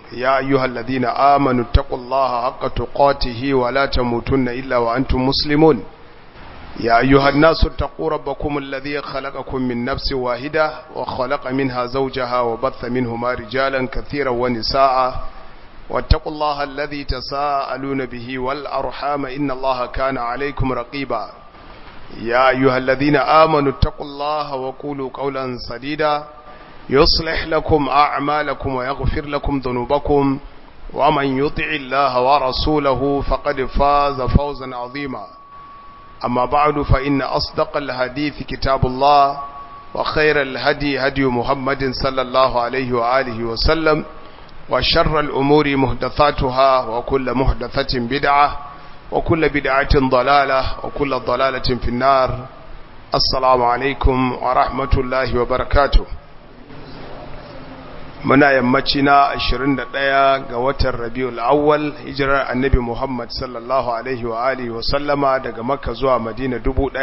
يا أيها الذين آمنوا اتقوا الله حق تقاته ولا تموتن إلا وأنتم مسلمون يا أيها الناس اتقوا ربكم الذي خلقكم من نفس واحدة وخلق منها زوجها وبث منهما رجالا كثيرا ونساء واتقوا الله الذي تساءلون به والأرحام إن الله كان عليكم رقيبا يا أيها الذين آمنوا اتقوا الله وقولوا قولا سديدا يصلح لكم أعمالكم ويغفر لكم ذنوبكم ومن يطع الله ورسوله فقد فاز فوزا عظيما أما بعد فإن أصدق الحديث كتاب الله وخير الهدي هدي محمد صلى الله عليه وآله وسلم وشر الأمور محدثاتها وكل محدثة بدعة وكل بدعة ضلالة وكل ضلالة في النار السلام عليكم ورحمة الله وبركاته muna yammaci na 21 ga watan rabiul awwal hijirar annabi muhammad sallallahu alaihi wa alihi wa sallama daga makka zuwa madina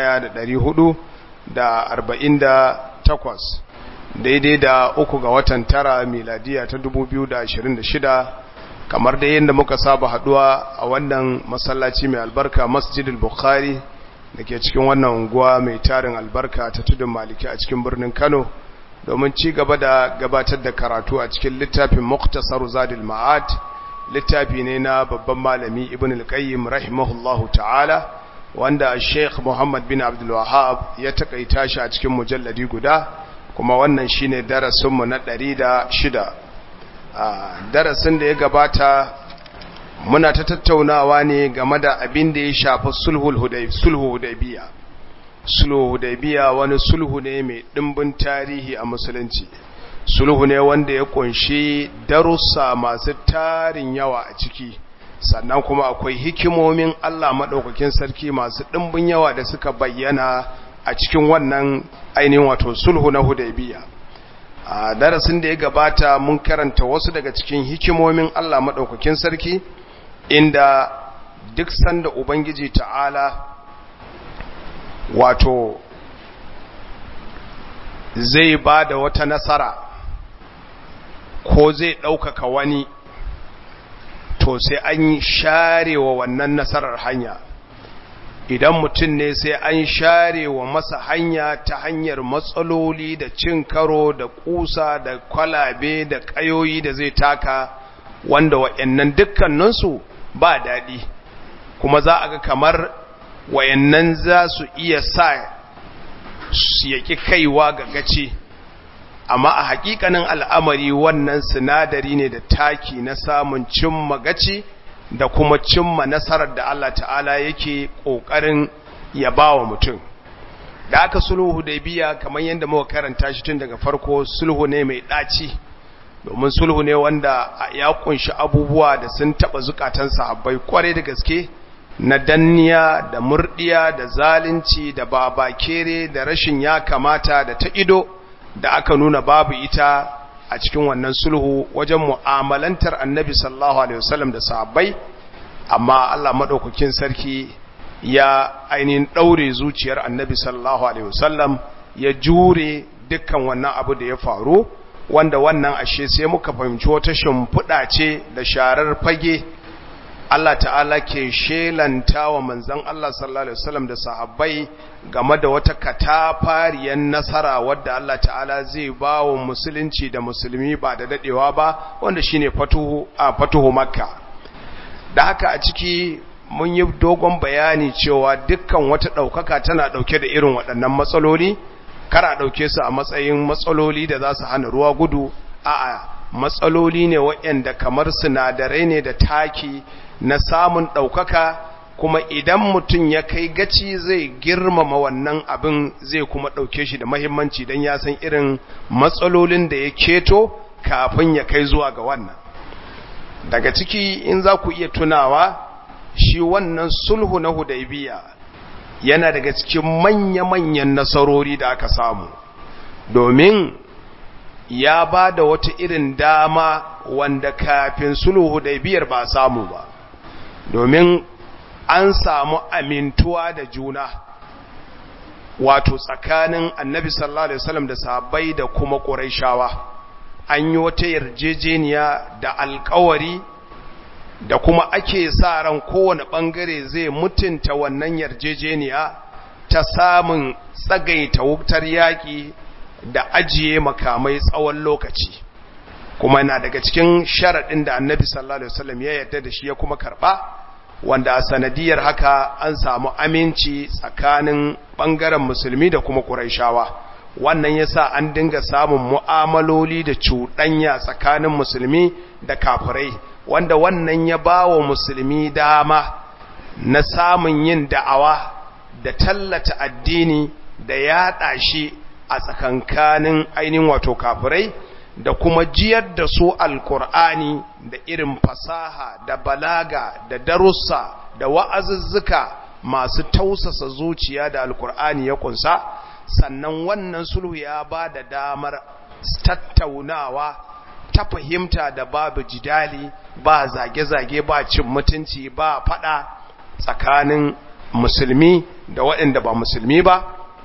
1448 daidai da uku ga watan tara miladiya ta 2026 kamar da yadda muka saba haduwa a wannan masallaci mai albarka masjidil bukhari da ke cikin wannan unguwa mai tarin albarka ta tudun maliki a cikin birnin kano domin ci gaba da gabatar da karatu a cikin littafin muktasar zadil ma'ad littafi ne na babban malami ibn al-qayyim rahimahullahu ta'ala wanda sheikh muhammad bin abdul wahab ya takaita shi a cikin mujalladi guda kuma wannan shine darasinmu na 106 darasin da ya gabata muna ta tattaunawa ne game da abin da ya shafi sulhul hudaybiya sulhu hudaybiya wani sulhu ne mai dimbin tarihi a musulunci sulhu ne wanda ya kunshi darussa masu tarin yawa a ciki sannan kuma akwai hikimomin Allah madaukakin sarki masu dimbin yawa da suka bayyana a cikin wannan ainihin wato sulhu na hudaybiya a darasin da ya gabata mun karanta wasu daga cikin hikimomin Allah madaukakin sarki inda duk sanda ubangiji ta'ala wato zai ba da wata nasara ko zai ɗaukaka wani to sai an share wa wannan nasarar hanya idan mutum ne sai an share wa masa hanya ta hanyar matsaloli da cin karo da kusa da kwalabe da ƙayoyi da zai taka wanda wa'annan dukkaninsu ba daɗi kuma za a ga kamar wayannan za su iya sa su yaki kaiwa ga gaci amma a hakikanin al'amari wannan sinadari ne da taki na samun cimma gaci da kuma cimma nasarar da Allah ta'ala yake ƙoƙarin ya ba wa mutum da aka sulhu da biya kamar yadda muka karanta shi tun daga farko sulhu ne mai ɗaci domin sulhu ne wanda ya kunshi abubuwa da sun taɓa zukatan sahabbai kwarai da gaske na danniya da murdiya da zalunci da babakere da rashin ya kamata da ta ido da aka nuna babu ita a cikin wannan sulhu wajen mu'amalantar annabi sallallahu alaihi wasallam da sahabbai amma Allah madaukakin sarki ya ainihin daure zuciyar annabi sallallahu alaihi wasallam ya jure dukkan wannan abu da ya faru wanda wannan ashe sai muka fahimci wata shimfiɗa ce da sharar fage Allah ta'ala ke shelanta wa manzan Allah sallallahu Alaihi wasallam da sahabbai game da wata katafariyar nasara wadda Allah ta'ala zai ba wa musulunci da musulmi ba da dadewa ba wanda shine fatuhu a fatuhu makka da haka a ciki mun yi dogon bayani cewa dukkan wata ɗaukaka tana ɗauke da irin waɗannan matsaloli kara ɗauke su a matsayin matsaloli da za su hana ruwa gudu a'a matsaloli ne waɗanda kamar sinadarai ne da taki na samun ɗaukaka kuma idan mutum ya kai gaci zai girmama wannan abin zai kuma ɗauke shi da mahimmanci don ya san irin matsalolin da ya keto kafin ya kai zuwa ga wannan daga ciki in za ku iya tunawa shi wannan sulhu na hudaybiya yana daga cikin manya-manyan nasarori da aka samu domin ya ba da wata irin dama wanda kafin sulhu hudaybiyar ba samu ba domin an samu amintuwa da juna wato tsakanin annabi sallallahu alaihi wasallam da sahabbai da kuma quraishawa an yi wata yarjejeniya da alkawari da kuma ake sa ran kowane ɓangare zai mutunta wannan yarjejeniya ta samun tsagaita wutar yaƙi da ajiye makamai tsawon lokaci kuma na daga cikin sharaɗin da annabi sallallahu alaihi wasallam ya yarda da shi ya kuma karɓa wanda a sanadiyar haka an samu aminci tsakanin ɓangaren musulmi da kuma ƙuraishawa wannan yasa an dinga samun mu'amaloli da cuɗanya tsakanin musulmi da kafirai wanda wannan ya ba wa musulmi dama na samun yin da'awa da tallata addini da yaɗa shi a tsakankanin ainihin wato kafirai da kuma jiyar da su alkur'ani da irin fasaha da balaga da darussa da wa'azuzzuka masu tausasa zuciya da alkur'ani ya kunsa sannan wannan sulhu ya ba da damar tattaunawa ta fahimta da babu jidali ba zage-zage ba cin mutunci ba fada tsakanin musulmi da waɗanda ba musulmi ba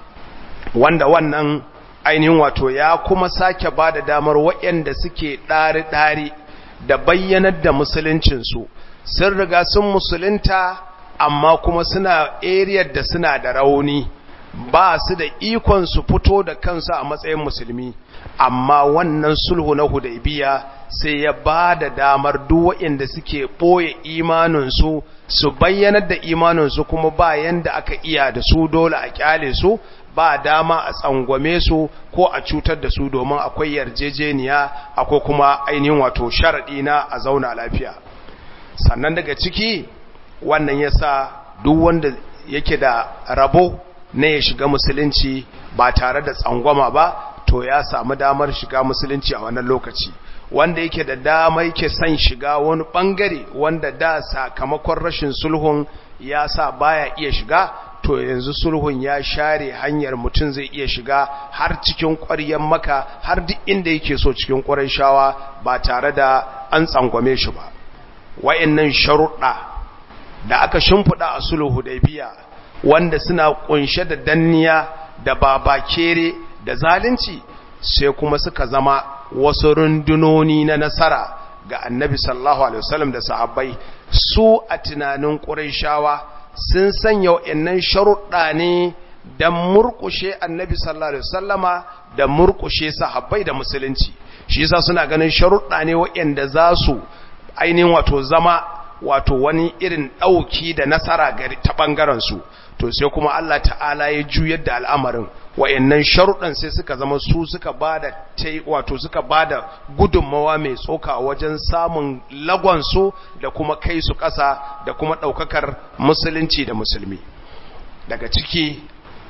wanda wannan ainihin wato ya kuma sake ba da damar waɗanda suke ɗari-ɗari da bayyanar da musuluncinsu sun riga sun musulunta amma kuma suna ariyar da suna da rauni ba su da ikon su fito da kansu a matsayin musulmi amma wannan sulhu na hudaybiya sai ya ba da damar duk waɗanda suke ɓoye imaninsu su bayyanar da imaninsu kuma ba yanda aka iya da su dole a kyale su ba dama a tsangwame su ko a cutar da su domin akwai yarjejeniya akwai kuma ainihin wato sharaɗi na a zauna lafiya sannan daga ciki wannan yasa duk wanda yake da rabo na ya shiga musulunci ba tare da tsangwama ba to ya samu damar shiga musulunci a wannan lokaci wanda yake da dama yake son shiga wani bangare wanda da sakamakon rashin sulhun ya sa baya iya shiga to yanzu sulhun ya share hanyar mutum zai iya shiga har cikin ƙwaryen maka har duk inda yake so cikin ƙwarai shawa ba tare da an tsangwame shi ba wayannan sharuɗa da aka shimfiɗa a sulhu da biya wanda suna ƙunshe da danniya da babakere da zalunci sai kuma suka zama wasu rundunoni na nasara ga annabi sallallahu alaihi wasallam da sahabbai su a tunanin ƙurayshawa sun sanya wa'annan sharuɗa ne da murƙushe annabi sallallahu alaihi wasallama da murƙushe sahabbai da musulunci shi yasa suna ganin sharuɗa ne wa'anda za su ainihin wato zama wato wani irin ɗauki da nasara gari ta ɓangaren su to sai kuma Allah ta'ala ya juyar da al'amarin wa'annan sharuɗan sai suka zama su suka bada wato suka bada gudunmawa mai tsoka wajen samun lagonsu da kuma kai su ƙasa da kuma ɗaukakar musulunci da musulmi daga ciki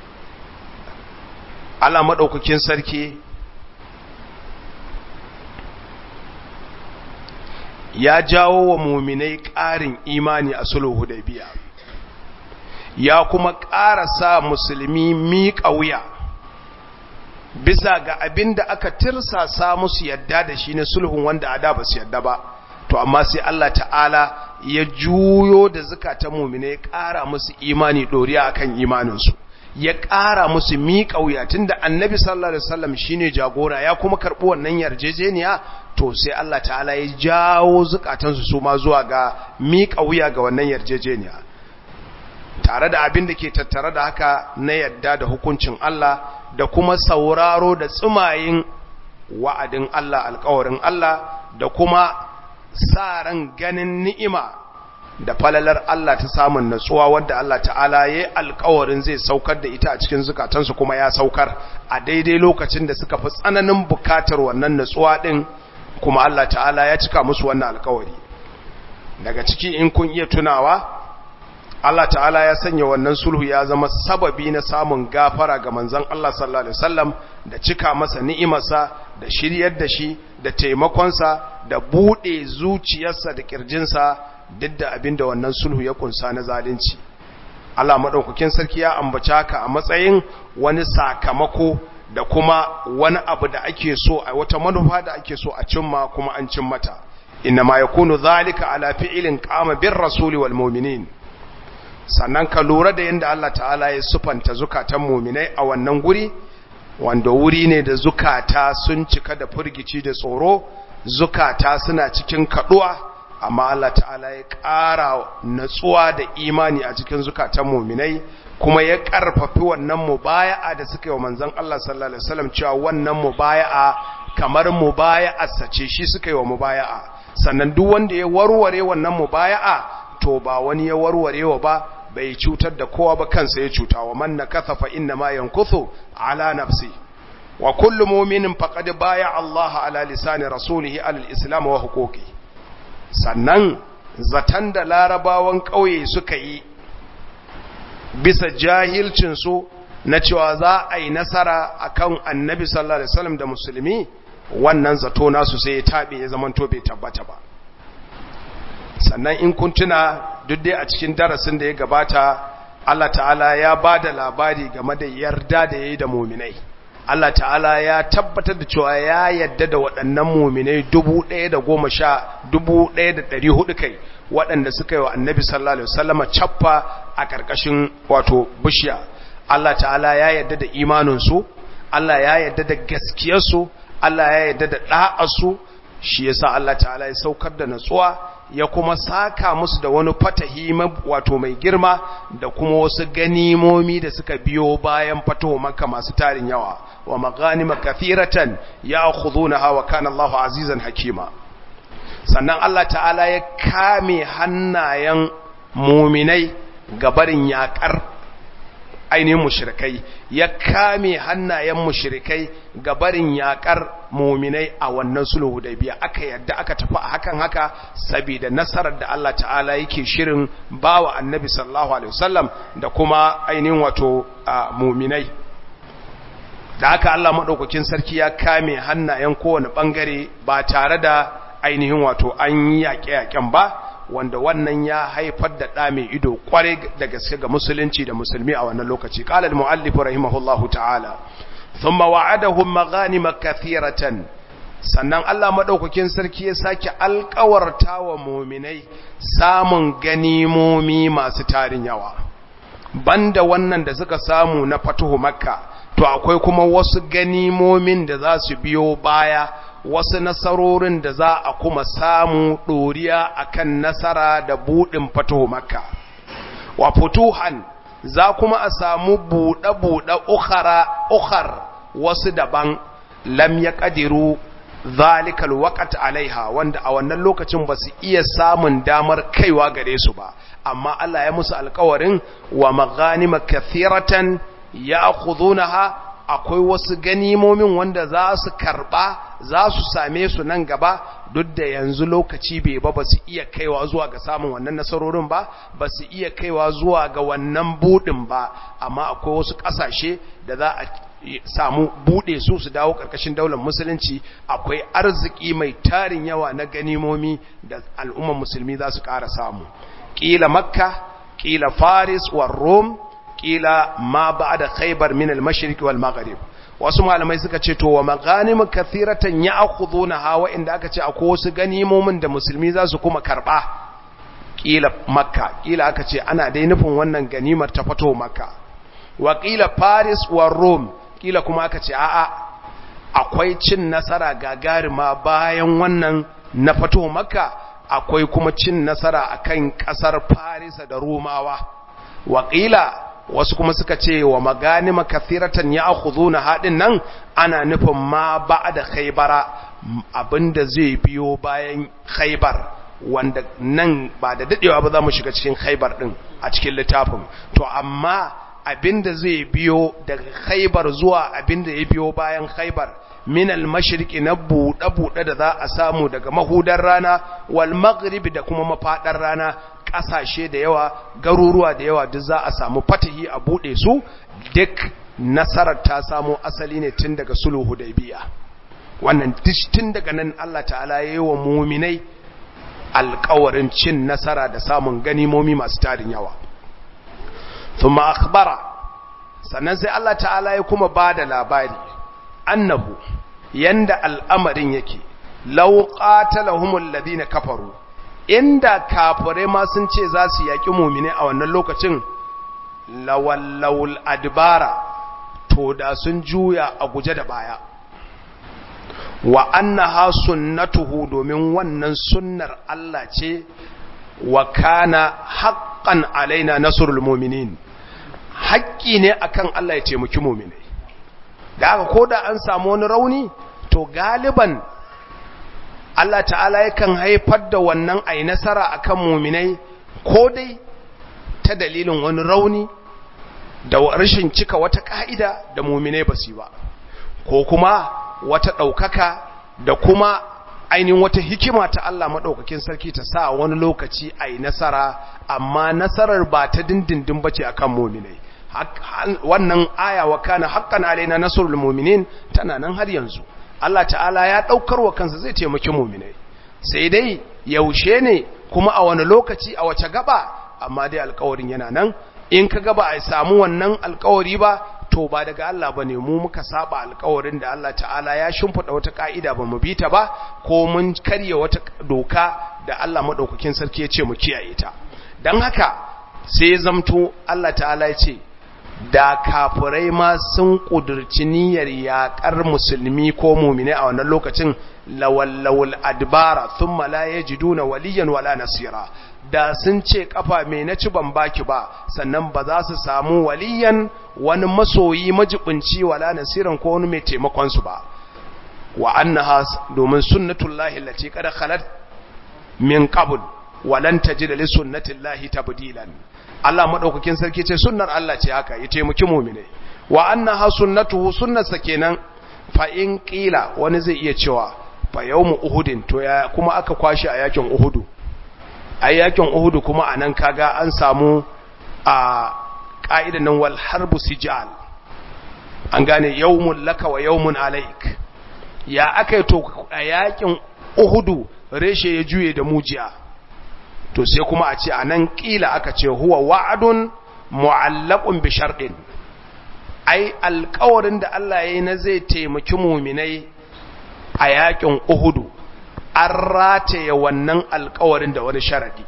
Allah maɗaukakin sarki ya jawo wa muminai ƙarin imani a sulhu hudaybiya ya kuma ƙara sa musulmi miƙa wuya bisa ga abin da aka tirsasa musu yadda da shi na sulhun wanda a da ba su yadda ba to amma sai Allah ta'ala ya juyo da zukatan mumine ya ƙara musu imani ɗoriya akan imaninsu ya ƙara musu miƙa wuya tunda annabi sallallahu alaihi wasallam shine jagora ya kuma karɓi wannan yarjejeniya to sai Allah ta'ala ya jawo zukatansu su ma zuwa ga miƙa wuya ga wannan yarjejeniya tare da abin da ke tattare da haka na yadda da hukuncin Allah da kuma sauraro da tsumayin wa'adin Allah alkawarin Allah da kuma sa ran ganin ni'ima da falalar Allah ta samun natsuwa wadda Allah ta'ala ya yi alkawarin zai saukar da ita a cikin zukatansu kuma ya saukar a daidai lokacin da suka fi tsananin bukatar wannan natsuwa ɗin kuma Allah ta'ala ya cika musu wannan alkawari daga ciki in kun iya tunawa Allah ta'ala ya sanya wannan sulhu ya zama sababi na samun gafara ga manzon Allah sallallahu alaihi wasallam da cika masa ni'imarsa da shiryar da shi da taimakonsa da bude zuciyarsa da kirjinsa duk da abinda wannan sulhu ya kunsa na zalunci Allah madaukakin sarki ya ambaci haka a matsayin wani sakamako da kuma wani abu da ake so a wata manufa da ake so a cimma kuma an cimmata inna ma yakunu zalika ala fi'lin qama bir rasuli wal mu'minin sannan ka lura da yadda Allah ta'ala ya sufanta zukatan muminai a wannan guri wanda wuri ne da zukata sun cika da furgici da tsoro zukata suna cikin kaduwa amma Allah ta'ala ya ƙara natsuwa da imani a cikin zukatan muminai kuma ya ƙarfafi wannan mubaya'a da suka yi wa manzon Allah sallallahu alaihi wasallam cewa wannan mubaya'a kamar mubaya'a sace shi suka yi wa mubaya'a sannan duk wanda ya warware wannan mubaya'a to ba wani ya warware wa ba bai cutar da kowa ba kansa ya cuta wa man nakatha fa inna ma yankuthu ala nafsi wa kullu mu'minin faqad baya Allah ala lisani rasulihi ala al-islam wa huquqi sannan zatan da larabawan kauye suka yi bisa jahilcin su na cewa za a yi nasara akan annabi sallallahu alaihi wasallam da musulmi wannan zato nasu sai ya tabe ya zamanto bai tabbata ba sannan in kun tuna duk dai a cikin darasin da ya gabata Allah ta'ala ya ba da labari game da yarda da ya yi da muminai Allah ta'ala ya tabbatar da cewa ya yadda da waɗannan muminai dubu ɗaya da goma sha dubu ɗaya da ɗari hudu kai waɗanda suka yi wa annabi sallallahu alaihi wasallama cappa a ƙarƙashin wato bishiya Allah ta'ala ya yadda da imaninsu Allah ya yadda da gaskiyarsu Allah ya yadda da ɗa'arsu shi yasa Allah ta'ala ya saukar da natsuwa ya kuma saka musu da wani fatahi wato mai girma da kuma wasu ganimomi da suka biyo bayan fataho maka masu tarin yawa wa maghanima kathiratan ya'khudunaha wa kana Allahu azizan hakima sannan Allah ta'ala ya kame hannayen muminai gabarin yakar ainihin mushrikai ya kame hannayen mushrikai ga barin yakar muminai a wannan sulhu da biya aka yadda aka tafi a hakan haka saboda nasarar da Allah ta'ala yake shirin bawa annabi sallallahu alaihi wasallam da kuma ainihin wato muminai da haka Allah madaukakin sarki ya kame hannayen kowane bangare ba tare da ainihin wato an yi yaƙe-yaƙen ba wanda wannan ya haifar da ɗa mai ido kwarai da gaske ga musulunci da musulmi a wannan lokaci qala al muallif rahimahullahu ta'ala thumma wa'adahum maghanima kathiratan sannan Allah madaukakin sarki ya sake alƙawarta wa mu'minai samun ganimomi masu tarin yawa banda wannan da suka samu na fatuhu makka to akwai kuma wasu ganimomin da za su biyo baya wasu nasarorin da za a kuma samu ɗoriya akan nasara da buɗin fatuhu makka wa futuhan za kuma a samu buɗe-buɗe ukhar wasu daban lam ya ƙadiru zalikal waƙat alaiha wanda a wannan lokacin ba su iya samun damar kaiwa gare su ba amma Allah ya musu alkawarin wa maghanima kathiratan ya ha akwai wasu ganimomin wanda za su karba za su same su nan gaba duk da yanzu lokaci bai ba ba su iya kaiwa zuwa ga samun wannan nasarorin ba ba su iya kaiwa zuwa ga wannan budin ba amma akwai wasu kasashe da za a samu bude su su dawo karkashin daular musulunci akwai arziki mai tarin yawa na ganimomi da al'ummar musulmi za su ƙara samu ƙila makka ƙila faris wa rome kila ma ba'da khaybar min al-mashriq wal maghrib wasu malamai suka ce to wa maghanim kathiratan ya'khuduna hawa inda aka ce akwai wasu ganimomin da musulmi za su kuma karba kila makka kila aka ce ana dai nufin wannan ganimar ta fito makka wa kila paris wa rome kila kuma aka ce a'a akwai cin nasara gagarima bayan wannan na fito makka akwai kuma cin nasara akan kasar paris da romawa wa kila wasu kuma suka ce wa maganima kathiratan ya akhuduna hadin nan ana nufin ma ba'da khaybara abinda zai biyo bayan khaybar wanda nan ba da dadewa ba za mu shiga cikin khaybar din a cikin littafin to amma abinda zai biyo daga khaybar zuwa abinda ya biyo bayan khaybar min al-mashriqi na buɗe-buɗe da za a samu daga mahudar rana wal maghribi da kuma mafadar rana ƙasashe da yawa garuruwa da yawa duk za a samu fatahi a buɗe su duk nasarar ta samu asali ne tun daga sulhu hudaybiya wannan tun daga nan Allah ta'ala yayi wa mu'minai alƙawarin cin nasara da samun ganimomi masu tarin yawa thumma akhbara sannan sai Allah ta'ala ya kuma bada labari annahu yanda al'amarin yake law qatalahumul ladina kafaru inda kafirai ma sun ce za su yaki mu'mine a wannan lokacin lawallawul adbara to da sun juya a guje da baya wa annaha sunnatuhu domin wannan sunnar Allah ce wa kana haqqan alaina nasrul mu'minin haƙƙi ne akan Allah ya taimaki mu'minai da haka koda an samu wani rauni to galiban Allah ta'ala yakan haifar da wannan ai nasara akan mu'minai ko dai ta dalilin wani rauni da rashin cika wata ka'ida da mu'minai basu ba ko kuma wata ɗaukaka da kuma ainihin wata hikima ta Allah maɗaukakin sarki ta sa wani lokaci a yi nasara amma nasarar ba ta dindindin ba ce a kan mominai wannan aya wa kana haƙƙan alaina nasarul mominin tana nan har yanzu Allah ta'ala ya ɗaukar wa kansa zai taimaki mominai sai dai yaushe ne kuma a wani lokaci a wace gaba amma dai alkawarin yana nan in ka gaba a samu wannan alkawari ba to ba daga Allah ba ne mu muka saba alkawarin da Allah ta'ala ya shimfiɗa wata ka'ida ba mu bi ta ba ko mun karya wata doka da Allah maɗaukakin sarki ya ce mu kiyaye ta don haka sai ya zamto Allah ta'ala ya ce da kafirai ma sun ƙudurci niyyar yaƙar musulmi ko mumine a wannan lokacin lawallawul adbara thumma la yajiduna waliyan wala nasira da sun ce kafa me na ci ban baki ba sannan ba za su samu waliyan wani masoyi majibinci wala nasiran ko wani mai taimakon su ba wa annaha domin sunnatullahi allati qad khalat min qabl walan tajida li sunnatillahi tabdilan Allah madaukakin sarki ce sunnar Allah ce haka ya taimaki mu'mine wa annaha sunnatuhu sunnarsa kenan fa in qila wani zai iya cewa fa yawmu uhudin to ya kuma aka kwashi a yakin uhudu a yakin uhudu kuma anan kaga an samu a ka'idan nan wal harbu sijal an gane yawmun laka wa yawmun alaik ya aka to a yakin uhudu reshe ya juye da mujiya to sai kuma a ce a nan ƙila aka ce huwa wa'adun mu'allaqun bi sharɗin ai alƙawarin da Allah ya yi na zai taimaki muminai a yakin Uhudu an rataye wannan alƙawarin da wani sharadi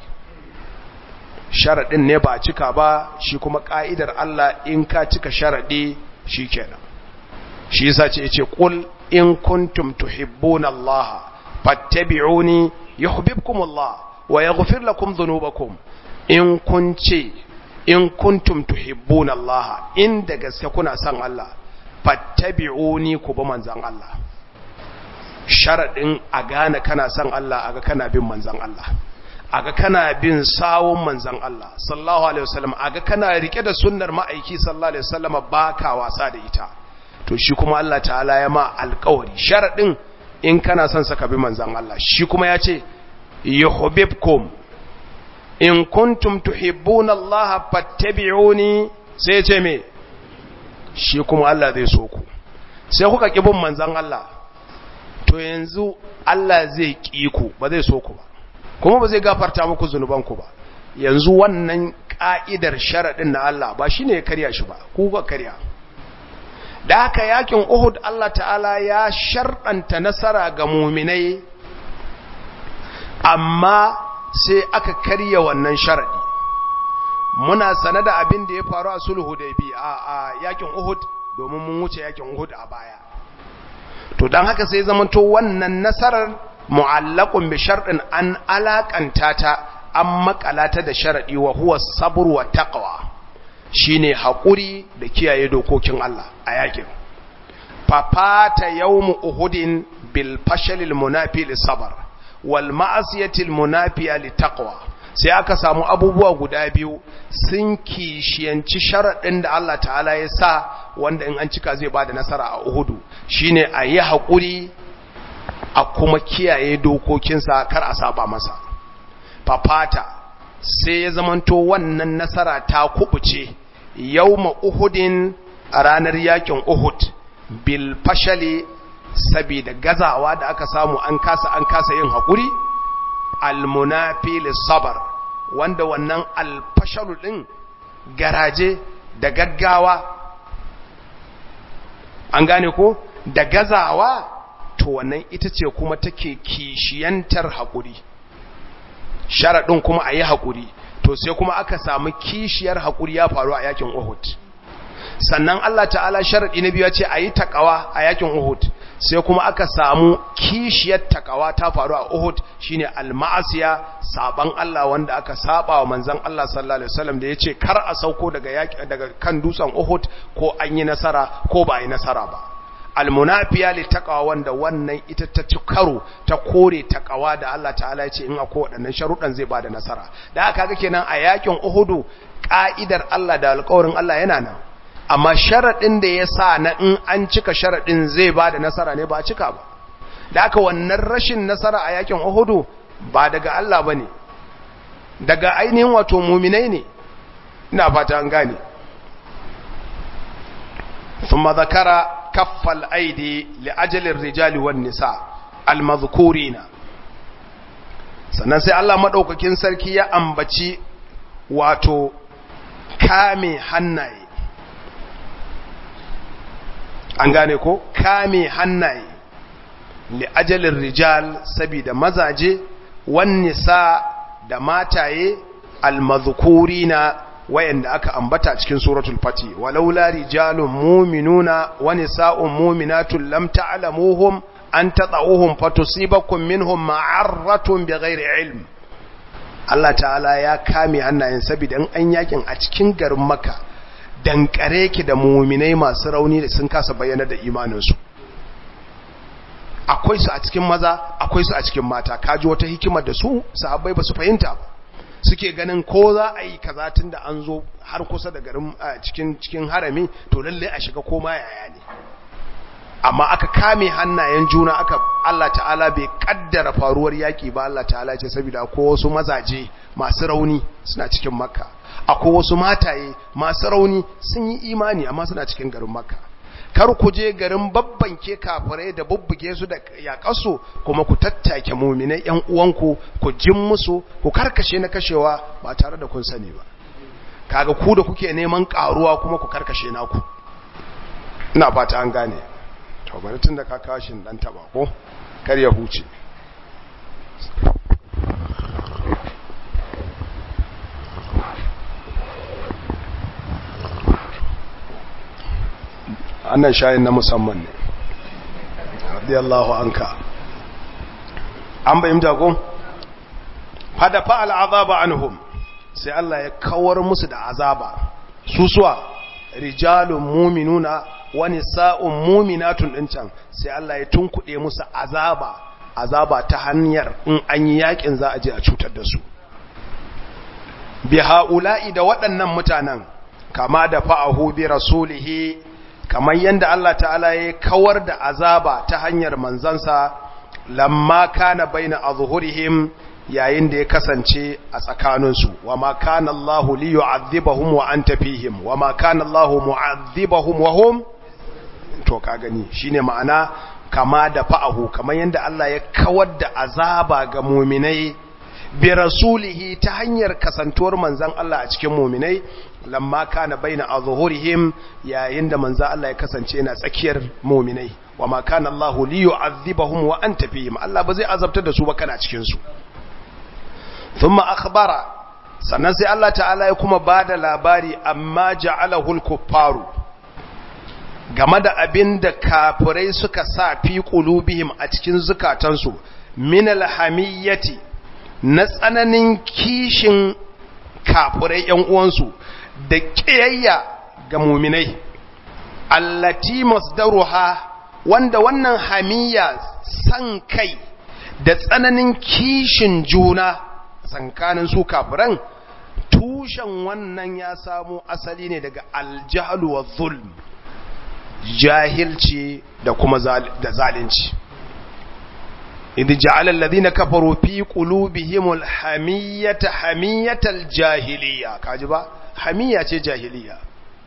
sharadin ne ba a cika ba shi kuma ƙa'idar Allah in ka cika sharadi shikenan shi yasa ce yace qul in kuntum tuhibbuna Allah fattabi'uni yuhibbukum Allah wa yaghfir lakum dhunubakum in kunce in kuntum tuhibbuna Allah in da gaske kuna son Allah fattabi'uni ku bi manzon Allah sharadin a gane kana son Allah aga kana bin manzon Allah aga kana bin sawun manzon Allah sallallahu alaihi wasallam aga kana rike da sunnar ma'aiki sallallahu alaihi wasallam baka wasa da ita to shi kuma Allah ta'ala ya ma alƙawari sharadin in kana son saka bi manzon Allah shi kuma ya ce yuhibbukum in kuntum tuhibbuna Allah fattabi'uni sai ce me shi kuma Allah zai so ku sai kuka ki bin manzon Allah to yanzu Allah zai ki ku ba zai so ku ba kuma ba zai gafarta muku zunuban ku ba yanzu wannan ka'idar sharadin na Allah ba shine ya karya shi ba ku ga karya da haka yakin Uhud Allah ta'ala ya sharɗanta nasara ga muminai amma sai aka karya wannan sharadi muna sane da abin da ya faru a sulhu da bi a yakin Uhud domin mun wuce yakin Uhud a baya to dan haka sai zamanto wannan nasarar mu'allaqun bi sharɗin an alakanta ta an makalata da sharadi wa huwa sabr wa taqwa shine hakuri da kiyaye dokokin Allah a yakin fafata yawmu uhudin bil fashalil munafi lis sabr wal ma'asiyatil munafiya litaqwa sai aka samu abubuwa guda biyu sun kishiyanci sharadin da Allah ta'ala ya sa wanda in an cika zai bada nasara a Uhudu shine a yi hakuri a kuma kiyaye dokokinsa kar a saba masa fafata sai ya zamanto wannan nasara ta kubuce yawma Uhudin a ranar yakin Uhud bil fashali saboda gazawa da aka samu an kasa an kasa yin haƙuri almunafi lissabar wanda wannan alfashalu ɗin garaje da gaggawa an gane ko da gazawa to wannan ita ce kuma take kishiyantar haƙuri sharaɗin kuma a yi haƙuri to sai kuma aka samu kishiyar haƙuri ya faru a yakin uhud sannan Allah ta'ala sharadi na biyu ya ce ayi takawa a yakin Uhud sai kuma aka samu kishiyar takawa ta faru a Uhud shine al-ma'asiya saban Allah wanda aka saba wa manzon Allah sallallahu alaihi wasallam da yace kar a sauko daga yaki daga kan dutsen Uhud ko an yi nasara ko ba yi nasara ba almunafiya li taqwa wanda wannan ita ta ci karo ta kore taqwa da Allah ta'ala ya ce in akwai waɗannan sharuɗan zai bada nasara da aka ga kenan a yakin Uhud ka'idar Allah da alƙawarin Allah yana nan amma sharaɗin da ya sa na in an cika sharaɗin zai bada nasara ne ba cika ba da aka wannan rashin nasara a yakin Uhud ba daga Allah bane daga ainihin wato muminai ne ina fata an gane ثم ذكر كف الأيدي لأجل الرجال والنساء المذكورين sannan sai Allah maɗaukakin sarki ya ambaci wato kame hannaye an gane ko kame hannaye li ajalin rijal sabida mazaje wan nisa da mataye almazkurina wayanda aka ambata cikin suratul fati walaula rijalun mu'minuna wa nisa'un mu'minatun lam ta'lamuhum an tata'uhum fatusibakum minhum ma'arratun bighairi ilm Allah ta'ala ya kame hannayen saboda in an yakin a cikin garin Makka dankare ki da mu'minai masu rauni da sun kasa bayyana da imaninsu akwai su a cikin maza akwai su a cikin mata kaji wata hikimar da su sahabbai ba su fahimta ba suke ganin ko za a yi kaza tun da an zo har kusa da garin cikin cikin harami to lalle a shiga koma yaya ne amma aka kame hannayen juna aka Allah ta'ala bai kaddara faruwar yaki ba Allah ta'ala ce saboda ko wasu mazaje masu rauni suna cikin makka akwai wasu mataye masu rauni sun yi imani amma suna cikin garin makka kar ku je garin babban ke kafirai da bubbuge su da yaƙasu kuma ku tattake muminai ƴan uwanku ku jin musu ku karkashe na kashewa ba tare da kun sani ba kaga ku da kuke neman karuwa kuma ku karkashe naku ina fata an gane to bari tun da ka kashin dan taba ko kar ya huce annan shayin na musamman ne radiyallahu anka an bayyanta ko hada fa al'azaba anhum sai Allah ya kawar musu da azaba susuwa rijalun mu'minuna wa nisa'un mu'minatun din can sai Allah ya tunkuɗe musu azaba azaba ta hanyar in an yi yakin za a je a cutar da su bi ha'ula'i da waɗannan mutanen kama da fa'ahu bi rasulihi kamar yadda Allah ta'ala ya kawar da azaba ta hanyar manzansa lamma kana baina azhurihim yayin da ya kasance a tsakaninsu wa ma kana Allah li yu'adhibahum wa anta fihim wa ma kana Allah mu'adhibahum wa hum to ka gani shine ma'ana kama da fa'ahu kamar yadda Allah ya kawar da azaba ga mu'minai bi rasulihi ta hanyar kasantuwar manzan Allah a cikin mu'minai lamma kana baina azhurihim yayin da manzan Allah ya kasance yana tsakiyar mu'minai wa ma kana Allah li yu'adhibahum wa anta fihim Allah ba zai azabtar da su ba kana cikin su thumma akhbara sannan sai Allah ta'ala ya kuma bada labari amma ja'alahu al-kuffaru game da abin da kafirai suka sa fi qulubihim a cikin zukatansu min al-hamiyyati na tsananin kishin kafirai ‘yan uwansu da ƙiyayya ga muminai, allati masdaruha wanda wannan hamiya san kai da tsananin kishin juna tsakanin su kafiran tushen wannan ya samo asali ne daga aljahalu wa zulm jahilci da kuma da zalunci. إذ جعل الذين كفروا في قلوبهم الحمية حمية الجاهلية كاجبا حمية جاهلية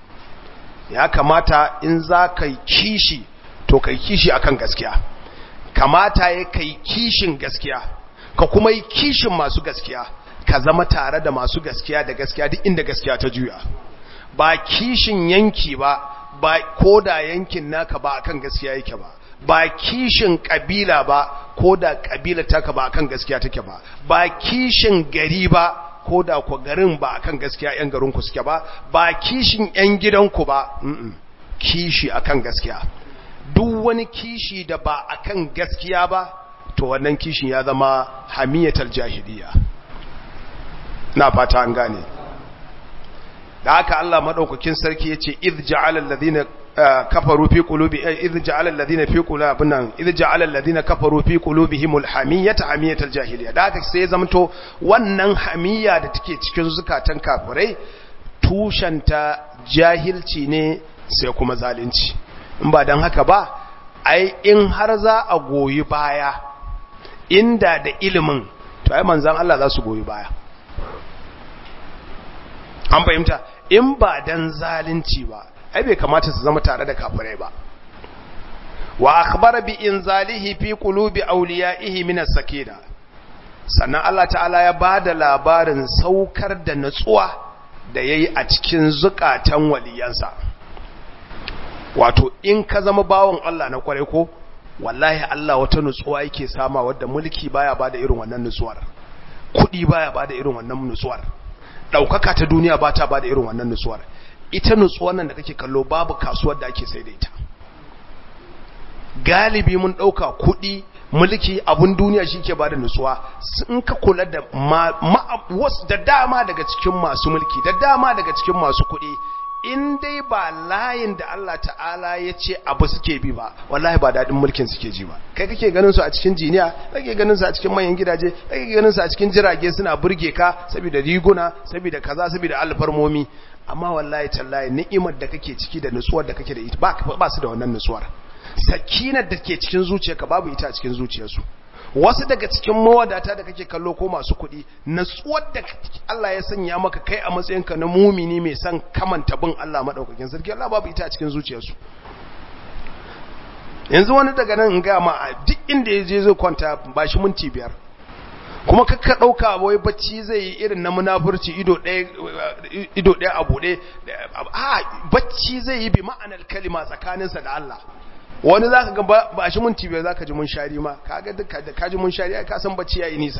ya kamata in za ka kishi to kai kishi akan gaskiya kamata ya kai kishin gaskiya ka kuma yi kishin masu gaskiya ka zama tare da masu gaskiya da gaskiya duk inda gaskiya ta juya ba kishin yanki ba ba koda yankin naka ba akan gaskiya yake ba ba kishin kabila ba ko da kabila taka ba akan gaskiya take ba ba kishin gari ba ko da ku garin ba akan gaskiya yan garin ku suke ba ba kishin yan gidanku ba kishi akan gaskiya duk wani kishi da ba akan gaskiya ba to wannan kishin ya zama hamiyatar jahiliya na fata an gane da haka Allah madaukakin sarki yace idh ja'ala alladhina kafaru fi qulubi idh ja'ala alladhina fi qulubihim idh ja'ala alladhina kafaru fi qulubihimul hamiyata hamiyatal jahiliya da haka sai zamto wannan hamiya da take cikin zukatan kafirai tushanta jahilci ne sai kuma zalunci in ba dan haka ba ai in har za a goyi baya inda da ilimin to ai manzon Allah za su goyi baya an fahimta in ba dan zalunci ba ai bai kamata su zama tare da kafirai ba wa akhbara bi inzalihi fi qulubi awliyaihi min as-sakina sannan Allah ta'ala ya bada labarin saukar da nutsuwa da yayi a cikin zukatan waliyansa wato in ka zama bawon Allah na kware ko wallahi Allah wata nutsuwa yake sama wadda mulki baya bada irin wannan nutsuwar kudi baya bada irin wannan nutsuwar daukaka ta duniya ba ta bada irin wannan nutsuwar ita nutsuwar nan da kake kallo babu kasuwar da ake sai da ita galibi mun dauka kudi mulki abun duniya shike bada nutsuwa in ka kula da wasu da dama daga cikin masu mulki da dama daga cikin masu kudi in dai ba layin da Allah ta'ala ya ce abu suke bi ba wallahi ba daɗin mulkin suke ji ba kai kake ganin su a cikin jiniya kake ganin su a cikin manyan gidaje kake ganin su a cikin jirage suna burge ka saboda riguna saboda kaza saboda alfarmomi amma wallahi tallahi ni'imar da kake ciki da nutsuwar da kake da ita ba ba su da wannan nutsuwar sakinar da ke cikin zuciyarka babu ita a cikin zuciyarsu wasu daga cikin mawadata da kake kallo ko masu kuɗi natsuwar da Allah ya sanya maka kai a matsayinka na mumini mai son kamanta bin Allah madaukakin sarki Allah babu ita a cikin zuciyarsu yanzu wani daga nan in ga ma duk inda ya je zai kwanta ba shi minti biyar kuma kakka ɗauka wai bacci zai yi irin na munafurci ido ɗaya a buɗe a bacci zai yi bi ma'anar kalima tsakaninsa da Allah wani za ka ga ba shi minti biyar za ka ji mun shari ma kaga duka da kaji mun shari ka san bacci ya yi nisa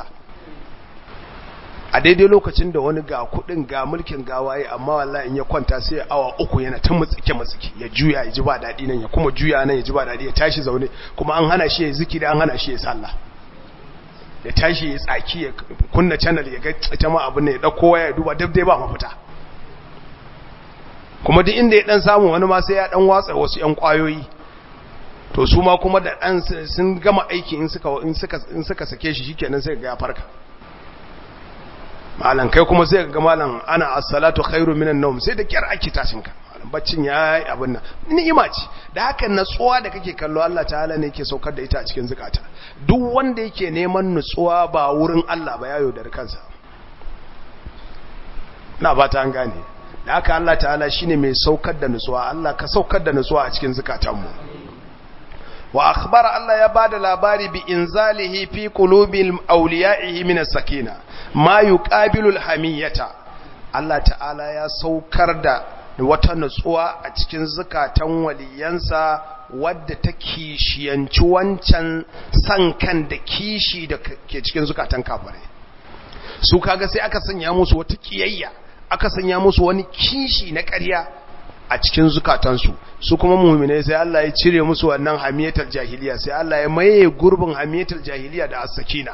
a daidai lokacin da wani ga kudin ga mulkin gawaye amma wallahi in ya kwanta sai awa uku yana ta mutsike mutsike ya juya ya ji ba daɗi nan ya kuma juya nan ya ji ba daɗi ya tashi zaune kuma an hana shi ya zikiri an hana shi ya sallah ya tashi ya tsaki ya kunna channel ya ga ita ma abin ne ya dauko waya ya duba dab dai ba mafita kuma duk inda ya dan samu wani ma sai ya dan watsa wasu yan kwayoyi to su ma kuma da ɗan sun gama aiki in suka sake shi shikenan sai ga ya farka malam kai kuma sai ga malam ana as-salatu khairu minan nawm sai da kyar ake tashin ka malam baccin yayi abin nan ni'ima ce da haka natsuwa da kake kallo Allah ta'ala ne yake saukar da ita a cikin zukata duk wanda yake neman nutsuwa ba wurin Allah ba yayo da kansa na ba ta an gane da haka Allah ta'ala shine mai saukar da nutsuwa Allah ka saukar da nutsuwa a cikin zukatanmu wa akhbara Allah ya bada labari bi inzalihi fi qulubil awliya'ihi min as-sakina ma yuqabilu al-hamiyata Allah ta'ala ya saukar da wata nutsuwa a cikin zukatan waliyansa wadda ta kishiyanci wancan san kan da kishi da ke cikin zukatan kafirai su kaga sai aka sanya musu wata kiyayya aka sanya musu wani kishi na ƙarya a cikin zukatansu su kuma mu'minai sai Allah ya cire musu wannan hamiyatul jahiliya sai Allah ya maye gurbin hamiyatul jahiliya da as-sakina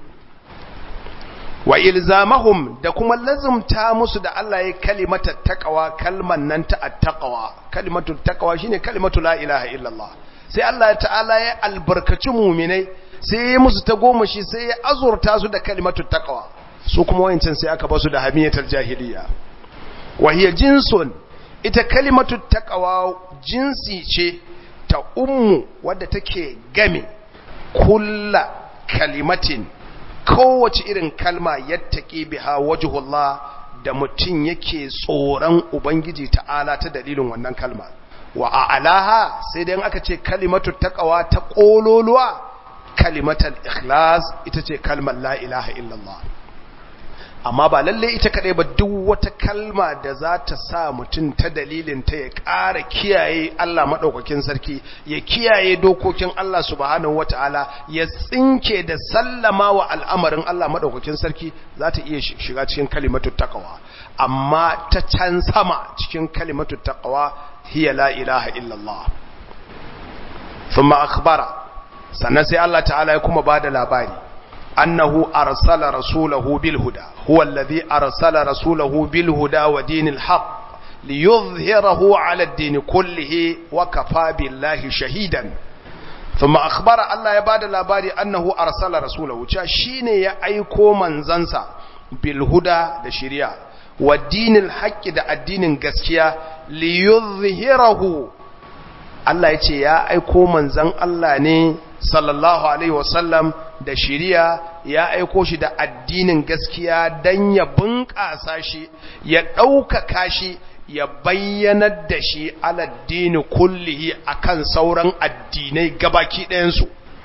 wa ilzamahum da kuma lazumta musu da Allah ya kalimata taqwa kalman nan ta at-taqwa kalimatu taqwa shine kalimatu la ilaha illallah sai Allah ta'ala ya albarkaci mu'minai sai ya musu ta goma shi sai ya azurta su da kalimatu taqwa su kuma wayancin sai aka basu da hamiyatul jahiliya wa hiya jinsun ita kalimatu taqwa jinsi ce ta ummu wadda take game kulla kalimatin kowace irin kalma yattaqi biha wajhullah da mutum yake tsoron ubangiji ta'ala ta dalilin wannan kalma wa a'laha sai dai aka ce kalimatu taqwa ta kololuwa kalimatul ikhlas ita ce kalmar la ilaha illallah amma ba lalle ita kadai ba duk wata kalma da za ta sa mutum ta dalilin ta ya ƙara kiyaye Allah maɗaukakin sarki ya kiyaye dokokin Allah subhanahu wata'ala ya tsinke da sallama wa al'amarin Allah maɗaukakin sarki za ta iya shiga cikin kalimatu taqwa amma ta can sama cikin kalimatu taqwa hiya la ilaha illallah thumma akhbara sannan sai Allah ta'ala ya kuma bada labari أنه أرسل رسوله بالهدى هو الذي أرسل رسوله بالهدى ودين الحق ليظهره على الدين كله وكفى بالله شهيدا ثم أخبر الله يباد الأباري أنه أرسل رسوله شين يأيكو من زنسا بالهدى دشريا والدين الحق دا الدين قسكيا ليظهره الله يتي يا أيكو من زن الله ني sallallahu alaihi wasallam da shiriya ya aiko shi da addinin gaskiya don ya bunƙasa shi ya ɗaukaka shi ya bayyanar da shi aladdini kullihi akan sauran addinai gabaki ɗayansu